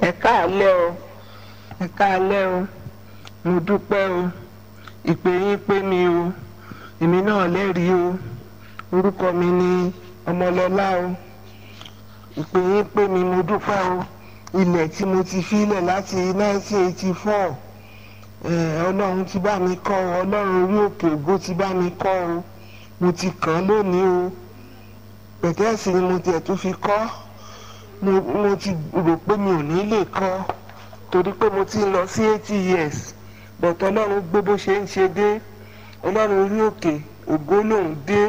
ẹ káàlẹ́ o ẹ káàlẹ́ o mo dúpẹ́ o ìpè yín pé mi o èmi náà lẹ́rìí o orúkọ mi ni ọmọlọ́lá o ìpè yín pé mi mo dúpẹ́ o ilẹ̀ tí mo ti filẹ̀ láti 1984 ọlọ́run ti bá mi kọ́ ọ ọlọ́run orí òkè ògo ti bá mi kọ́ ọ mo ti kàn án lónìí o pẹ̀tẹ́ẹ̀sì ni mo tiẹ̀ tún fi kọ́ mo mo ti rò pé mi ò ní lè kọ́ torí pé mo ti ń lọ sí eighty years bọ̀tọ̀ ọlọ́run gbé bó ṣe ń ṣe dé ọlọ́run orí òkè ògo lòún dé